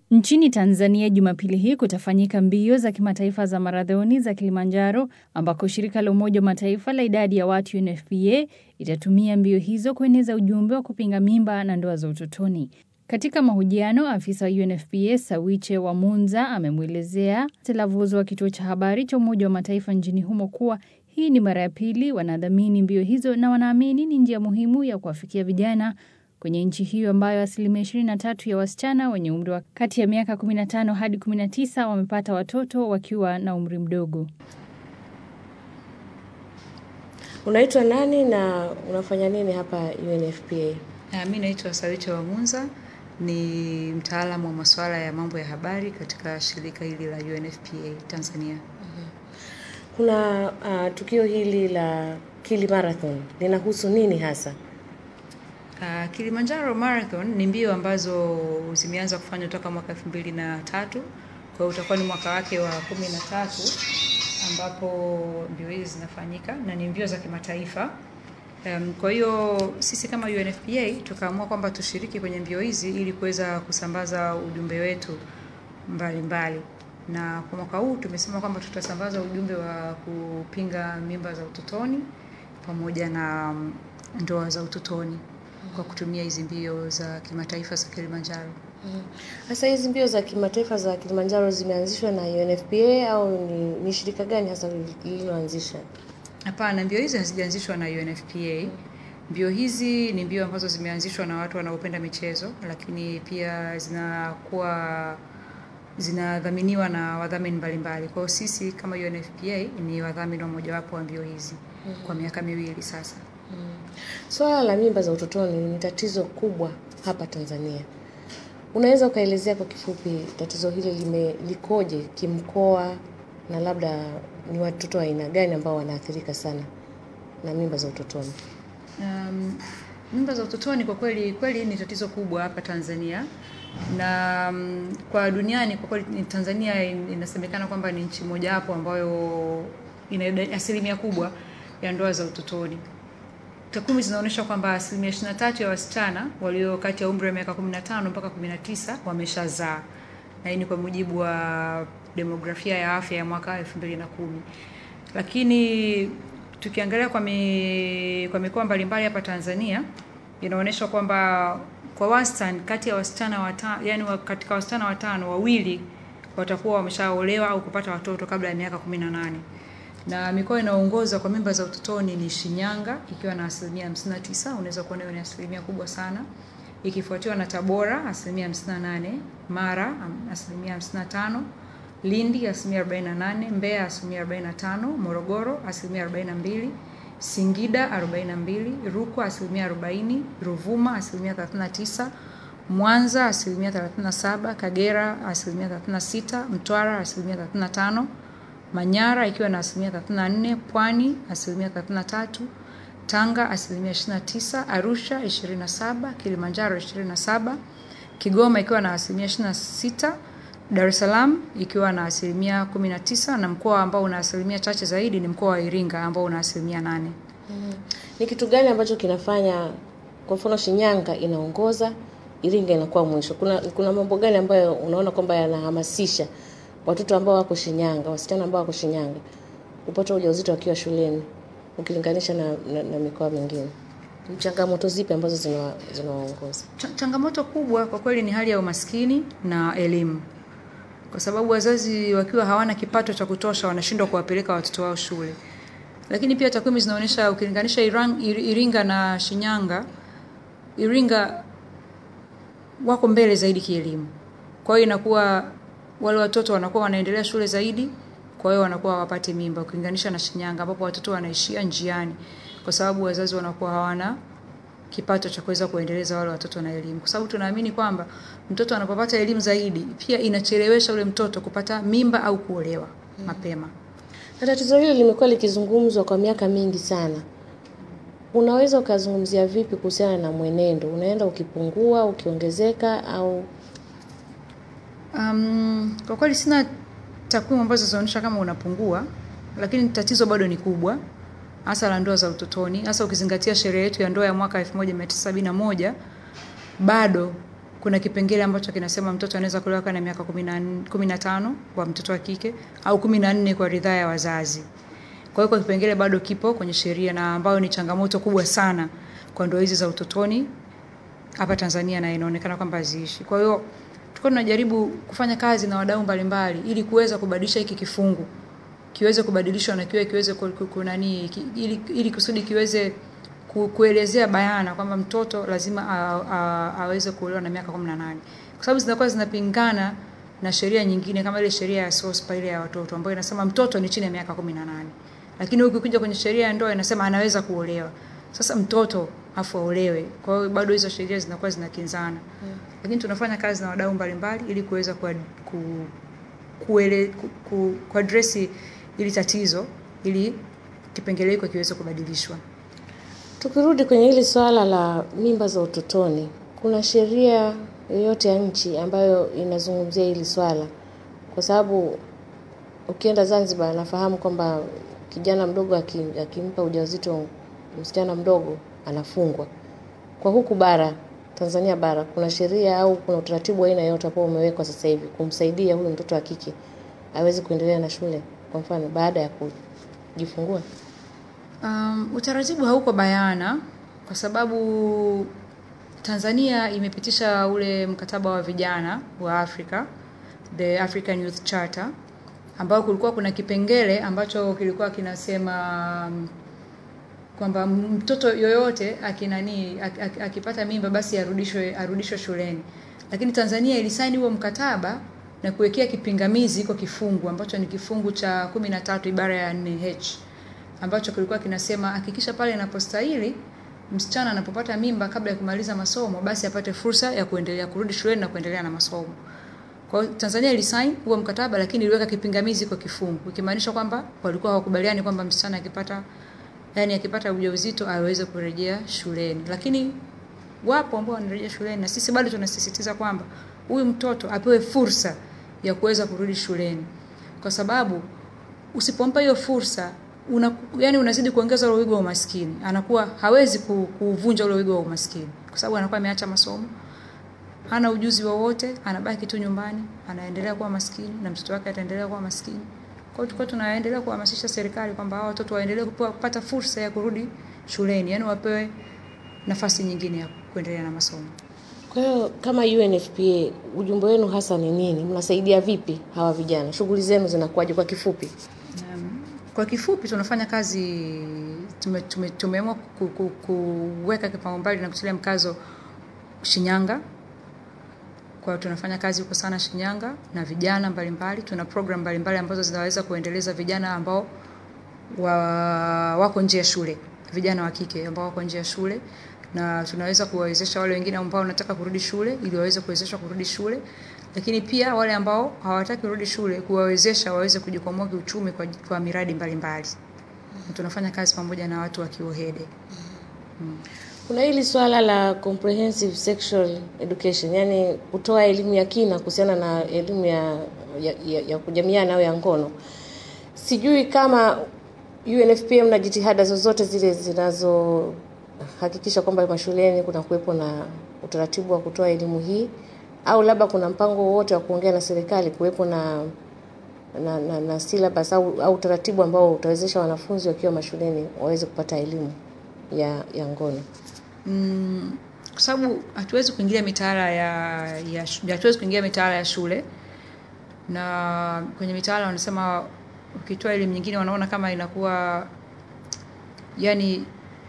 Nchini Tanzania Jumapili hii kutafanyika mbio za kimataifa za marathoni za Kilimanjaro ambako shirika la Umoja wa Mataifa la idadi ya watu UNFPA itatumia mbio hizo kueneza ujumbe wa kupinga mimba na ndoa za utotoni. Katika mahojiano, afisa wa UNFPA Sawiche Wamunza amemwelezea Telavuzo wa kituo cha habari cha Umoja wa Mataifa nchini humo kuwa hii ni mara ya pili wanadhamini mbio hizo na wanaamini ni njia muhimu ya kuwafikia vijana kwenye nchi hiyo ambayo asilimia 23 ya wasichana wenye umri wa kati ya miaka 15 hadi 19 wamepata watoto wakiwa na umri mdogo. Unaitwa nani na unafanya nini hapa UNFPA? Mi naitwa Sawicha Wamunza, ni mtaalamu wa masuala ya mambo ya habari katika shirika hili la UNFPA Tanzania. Kuna uh, tukio hili la Kili Marathon linahusu nini hasa? Uh, Kilimanjaro Marathon ni mbio ambazo zimeanza kufanywa toka mwaka elfu mbili na tatu. Kwa hiyo utakuwa ni mwaka wake wa kumi na tatu ambapo mbio hizi zinafanyika na ni mbio za kimataifa. Um, kwa hiyo sisi kama UNFPA tukaamua kwamba tushiriki kwenye mbio hizi ili kuweza kusambaza ujumbe wetu mbalimbali mbali. Na kwa mwaka huu tumesema kwamba tutasambaza ujumbe wa kupinga mimba za utotoni pamoja na ndoa za utotoni kwa kutumia hizi mbio za kimataifa za Kilimanjaro. Sasa mm. hizi mbio za kimataifa za Kilimanjaro zimeanzishwa na UNFPA au ni, ni shirika gani hasa lililoanzisha? Hapana, mbio hizi hazijaanzishwa na UNFPA. Mbio hizi ni mbio ambazo zimeanzishwa na watu wanaopenda michezo, lakini pia zinakuwa zinadhaminiwa na wadhamini mbalimbali. Kwa hiyo sisi kama UNFPA ni wadhamini wa mojawapo wa mbio hizi mm -hmm. kwa miaka miwili sasa. Mm. Swala la mimba za utotoni ni tatizo kubwa hapa Tanzania. Unaweza ukaelezea kwa kifupi tatizo hili lime likoje kimkoa na labda ni watoto wa aina gani ambao wanaathirika sana na mimba za utotoni? Um, mimba za utotoni kwa kweli kweli ni tatizo kubwa hapa Tanzania na um, kwa duniani kwa kweli Tanzania inasemekana kwamba ni nchi mojawapo ambayo ina asilimia kubwa ya ndoa za utotoni. Takwimu zinaonyesha kwamba asilimia 23 ya wasichana walio kati ya umri wa miaka 15 mpaka 19 wameshazaa, na hii ni kwa mujibu wa demografia ya afya ya mwaka 2010. Lakini tukiangalia kwa, mi, kwa mikoa mbalimbali hapa Tanzania inaonyesha kwamba kwa wastani kati ya wasichana watano, yani katika wasichana watano wawili watakuwa wameshaolewa au kupata watoto kabla ya miaka 18 na mikoa inayoongoza kwa mimba za utotoni ni Shinyanga ikiwa na asilimia 59, unaweza kuona hiyo ni asilimia kubwa sana, ikifuatiwa na Tabora asilimia 58, Mara asilimia 55, Lindi asilimia 48, Mbeya asilimia 45, Morogoro asilimia 42, Singida 42, Rukwa asilimia 40, Ruvuma asilimia 39, Mwanza asilimia 37, Kagera asilimia 36, Mtwara asilimia 35 Manyara ikiwa na asilimia 34, Pwani asilimia 33, Tanga asilimia 29, Arusha 27, Kilimanjaro 27, Kigoma ikiwa na asilimia 26, Dar es Salaam ikiwa na asilimia 19 na mkoa ambao una asilimia chache zaidi ni mkoa wa Iringa ambao una asilimia 8. Mm. Ni kitu gani ambacho kinafanya kwa mfano Shinyanga inaongoza, Iringa inakuwa mwisho? Kuna kuna mambo gani ambayo unaona kwamba yanahamasisha watoto ambao wako Shinyanga, wasichana ambao wako Shinyanga kupata ujauzito wakiwa shuleni ukilinganisha na, na, na mikoa mingine? Changamoto zipi ambazo zinawaongoza? Ch changamoto kubwa kwa kweli ni hali ya umaskini na elimu, kwa sababu wazazi wakiwa hawana kipato cha kutosha wanashindwa kuwapeleka watoto wao shule. Lakini pia takwimu zinaonyesha ukilinganisha Iringa na Shinyanga, Iringa wako mbele zaidi kielimu, kwa hiyo inakuwa wale watoto wanakuwa wanaendelea shule zaidi, kwa hiyo wanakuwa hawapati mimba ukilinganisha na Shinyanga ambapo watoto wanaishia njiani kwa sababu wazazi wanakuwa hawana kipato cha kuweza kuendeleza wale watoto na elimu, kwa sababu tunaamini kwamba mtoto anapopata elimu zaidi pia inachelewesha ule mtoto kupata mimba au kuolewa hmm, mapema. Na tatizo hili limekuwa likizungumzwa kwa miaka mingi sana. Unaweza ukazungumzia vipi kuhusiana na mwenendo, unaenda ukipungua, ukiongezeka au Um, kwa kweli sina takwimu ambazo zinaonyesha kama unapungua, lakini tatizo bado ni kubwa, hasa la ndoa za utotoni, hasa ukizingatia sheria yetu ya ndoa ya mwaka 1971 bado kuna kipengele ambacho kinasema mtoto anaweza kuolewa akiwa na miaka kumi na nn- kumi na tano kwa mtoto wa kike au kumi na nne kwa ridhaa ya wazazi. Kwa hiyo kwa kipengele bado kipo kwenye sheria na ambayo ni changamoto kubwa sana kwa ndoa hizi za utotoni hapa Tanzania na inaonekana kwamba haziishi. Kwa hiyo tulikuwa tunajaribu kufanya kazi na wadau mbalimbali ili kuweza kubadilisha hiki kifungu kiweze kubadilishwa na kiwe kiweze ku- ku- kunani ki- ili, ili kusudi kiweze ku, kuelezea bayana kwamba mtoto lazima a, a, aweze kuolewa na miaka 18 kwa sababu zinakuwa zinapingana na sheria nyingine kama ile sheria ya SOSPA ile ya watoto ambayo inasema mtoto ni chini ya miaka 18 lakini ukikuja kwenye sheria ya ndoa inasema anaweza kuolewa sasa mtoto afu aolewe kwa hiyo bado hizo sheria zinakuwa zinakinzana lakini tunafanya kazi na wadau mbalimbali ili kuweza ku, ku, kuele, ku, ku, kuadresi ili tatizo ili kipengele hiko kiweze kubadilishwa. Tukirudi kwenye hili swala la mimba za utotoni, kuna sheria yoyote ya nchi ambayo inazungumzia hili swala? Kwa sababu ukienda Zanzibar, nafahamu kwamba kijana mdogo aki- akimpa ujauzito msichana mdogo anafungwa. Kwa huku bara Tanzania bara, kuna sheria au kuna utaratibu wa aina yoyote ambao umewekwa sasa hivi kumsaidia huyu mtoto wa kike aweze kuendelea na shule, kwa mfano baada ya kujifungua? Um, utaratibu hauko bayana kwa sababu Tanzania imepitisha ule mkataba wa vijana wa Afrika, the African Youth Charter, ambao kulikuwa kuna kipengele ambacho kilikuwa kinasema um, kwamba mtoto yoyote akinani ak- ak- akipata mimba basi arudishwe arudishwe shuleni. Lakini Tanzania ilisaini huo mkataba na kuwekea kipingamizi iko kifungu ambacho ni kifungu cha kumi na tatu ibara ya 4H ambacho kilikuwa kinasema hakikisha pale inapostahili msichana anapopata mimba kabla ya kumaliza masomo basi apate fursa ya kuendelea kurudi shuleni na kuendelea na masomo. Kwa hiyo Tanzania ilisign huo mkataba lakini iliweka kipingamizi kwa kifungu ikimaanisha kwamba walikuwa hawakubaliani kwamba msichana akipata yani akipata ujauzito aweze kurejea shuleni. Lakini wapo ambao wanarejea shuleni na sisi bado tunasisitiza kwamba huyu mtoto apewe fursa ya kuweza kurudi shuleni. Kwa sababu usipompa hiyo fursa una, yani unazidi kuongeza ule wigo wa umaskini. Anakuwa hawezi ku- kuvunja ule wigo wa umaskini kwa sababu anakuwa ameacha masomo hana ujuzi wowote, anabaki tu nyumbani, anaendelea kuwa maskini na mtoto wake ataendelea kuwa maskini. Kwa hiyo tulikuwa tunaendelea kuhamasisha serikali kwamba hao watoto waendelee kupewa- kupata fursa ya kurudi shuleni, yani wapewe nafasi nyingine ya kuendelea na masomo. Kwa hiyo kama UNFPA, ujumbe wenu hasa ni nini? Mnasaidia vipi hawa vijana? Shughuli zenu zinakuwaje kwa kifupi? Um, kwa kifupi tunafanya kazi tume, tume, tumeamua ku, ku, kuweka kipaumbele na kutilia mkazo Shinyanga. Kwa hiyo tunafanya kazi huko sana Shinyanga na vijana mbalimbali. Tuna program mbalimbali ambazo zinaweza kuendeleza vijana ambao wa, wako nje ya shule, vijana wa kike ambao wako nje ya shule na tunaweza kuwawezesha wale wengine ambao wanataka kurudi shule ili waweze kuwezeshwa kurudi shule, lakini pia wale ambao hawataki kurudi shule kuwawezesha waweze kujikwamua kiuchumi kwa, kwa miradi mbalimbali. Na Tunafanya kazi pamoja na watu wa Kiohede. Kuna hili swala la comprehensive sexual education, yani kutoa elimu ya kina kuhusiana na elimu ya, ya, ya, ya kujamiana au ya ngono. Sijui kama UNFPA mna jitihada zozote zile zinazohakikisha kwamba mashuleni kuna kuwepo na utaratibu wa kutoa elimu hii au labda kuna mpango wowote wa kuongea na serikali kuwepo na na, na, na syllabus au, au utaratibu ambao utawezesha wanafunzi wakiwa mashuleni waweze kupata elimu ya, ya ngono. Mm, kwa sababu hatuwezi kuingilia mitaala ya, ya shu- hatuwezi kuingia mitaala ya shule na kwenye mitaala wanasema ukitoa elimu nyingine wanaona kama inakuwa yani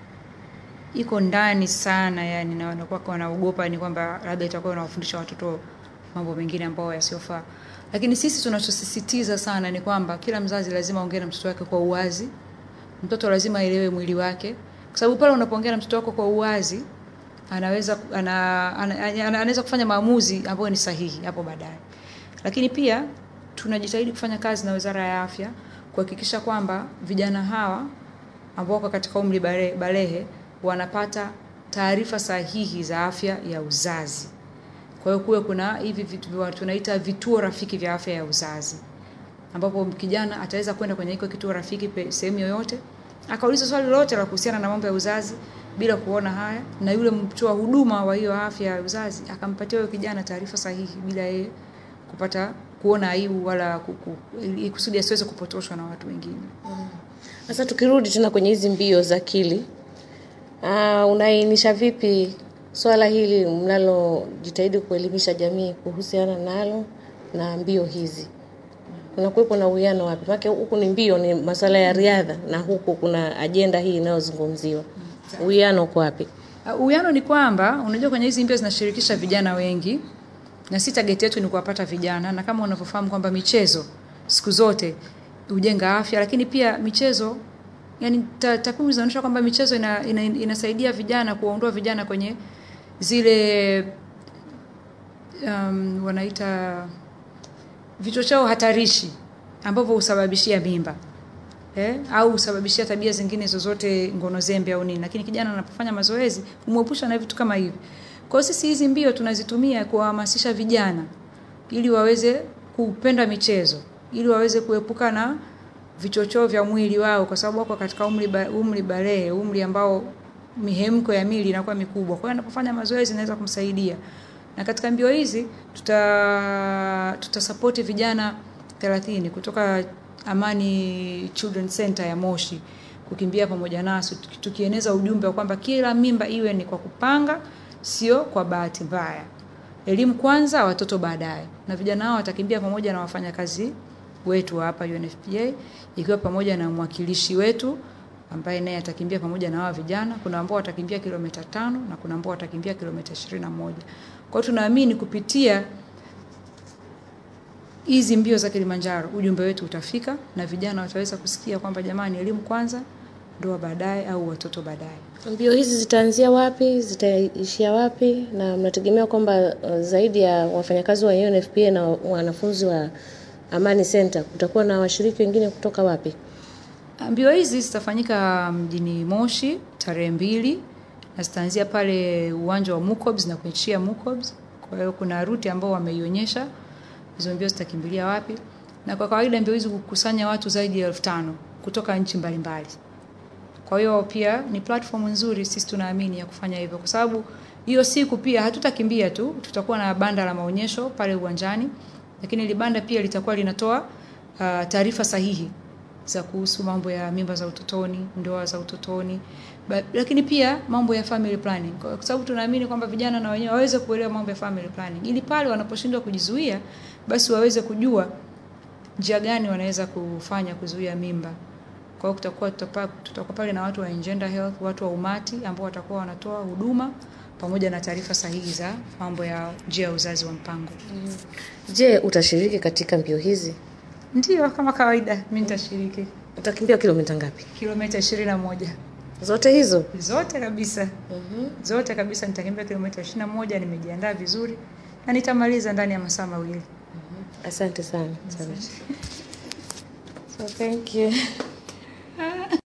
iko ndani sana yani na wanakuwa wanaogopa ni kwamba labda itakuwa inawafundisha watoto mambo mengine ambayo yasiyofaa lakini sisi tunachosisitiza sana ni kwamba kila mzazi lazima aongee na mtoto wake kwa uwazi mtoto lazima aelewe mwili wake kwa sababu pale unapoongea na mtoto wako kwa uwazi anaweza ana, ana, ana, anaweza kufanya maamuzi ambayo ni sahihi hapo baadaye lakini pia tunajitahidi kufanya kazi na wizara ya afya kuhakikisha kwamba vijana hawa ambao wako katika umri bale- balehe wanapata taarifa sahihi za afya ya uzazi kwa hiyo kuwe kuna hivi vitu vya- tunaita vituo rafiki vya afya ya uzazi ambapo kijana ataweza kwenda kwenye hiko kituo rafiki pe- sehemu yoyote akauliza swali lolote la kuhusiana na mambo ya uzazi bila kuona haya, na yule mtoa huduma wa hiyo afya ya uzazi akampatia huyo kijana taarifa sahihi bila yeye kupata kuona aibu wala kuku, ili kusudi asiweze kupotoshwa na watu wengine. Sasa tukirudi tena kwenye hizi mbio za akili, uh, unaainisha vipi swala hili mnalojitahidi kuelimisha jamii kuhusiana nalo na mbio hizi? Kunakuwepo na uwiano wapi? Maana huku ni mbio, ni masuala ya riadha, na huku kuna ajenda hii inayozungumziwa. Uwiano uko wapi? Uh, Uwiano ni kwamba unajua kwenye hizi mbio zinashirikisha vijana wengi na si target yetu ni kuwapata vijana, na kama unavyofahamu kwamba michezo siku zote hujenga afya, lakini pia michezo yani ta- takwimu zinaonyesha kwamba michezo ina, ina, inasaidia vijana kuwaondoa vijana kwenye zile um, wanaita vichocheo hatarishi ambavyo husababishia mimba eh, au husababishia tabia zingine zozote ngono zembe au nini, lakini kijana anapofanya mazoezi humwepusha na vitu kama hivi. Kwa hiyo sisi hizi mbio tunazitumia kuwahamasisha vijana ili waweze kupenda michezo, ili waweze kuepuka na vichochoo vya mwili wao, kwa sababu wako katika umri ba, umri barehe, umri ambao mihemko ya mili inakuwa mikubwa. Kwa hiyo anapofanya mazoezi inaweza kumsaidia. Na katika mbio hizi tuta tutasapoti vijana 30 kutoka Amani Children Center ya Moshi kukimbia pamoja nasi tuki- tukieneza ujumbe wa kwamba kila mimba iwe ni kwa kupanga, sio kwa bahati mbaya. Elimu kwanza, watoto baadaye. Na vijana hao watakimbia pamoja na wafanyakazi wetu wa hapa UNFPA ikiwa pamoja na mwakilishi wetu ambaye naye atakimbia pamoja na hawa vijana. Kuna ambao watakimbia kilomita tano na kuna ambao watakimbia kilomita ishirini na moja. Kwa hiyo tunaamini kupitia hizi mbio za Kilimanjaro ujumbe wetu utafika na vijana wataweza kusikia kwamba jamani, elimu kwanza, ndoa baadaye au watoto baadaye. Mbio hizi zitaanzia wapi? Zitaishia wapi? Na mnategemea kwamba uh, zaidi ya wafanyakazi wa UNFPA na wanafunzi wa Amani Center kutakuwa na washiriki wengine kutoka wapi? Mbio hizi zitafanyika mjini Moshi tarehe mbili na zitaanzia pale uwanja wa Mukobs na kuishia Mukobs. Kwa hiyo kuna ruti ambao wameionyesha hizo mbio zitakimbilia wapi, na kwa kawaida mbio hizi hukusanya watu zaidi ya elfu tano kutoka nchi mbalimbali. Kwa hiyo pia ni platform nzuri, sisi tunaamini ya kufanya hivyo, kwa sababu hiyo siku pia hatutakimbia tu, tutakuwa na banda la maonyesho pale uwanjani, lakini ile banda pia litakuwa linatoa uh, taarifa sahihi za kuhusu mambo ya mimba za utotoni, ndoa za utotoni, ba, lakini pia mambo ya family planning, kwa sababu tunaamini kwamba vijana na wenyewe waweze kuelewa mambo ya family planning, ili pale wanaposhindwa kujizuia, basi waweze kujua njia gani wanaweza kufanya kuzuia mimba. Kwa hiyo kutakuwa tutapa- tutakuwa pale na watu wa Engender Health, watu wa umati ambao watakuwa wanatoa huduma pamoja na taarifa sahihi za mambo ya njia ya uzazi wa mpango. Je, utashiriki katika mbio hizi? Ndio, kama kawaida, mimi nitashiriki Utakimbia kilomita ngapi? kilomita ishirini na moja Zote hizo? zote kabisa zote kabisa. Nitakimbia kilomita ishirini na moja. Nimejiandaa vizuri na nitamaliza ndani ya masaa mawili. Asante sana. Asante. So thank you.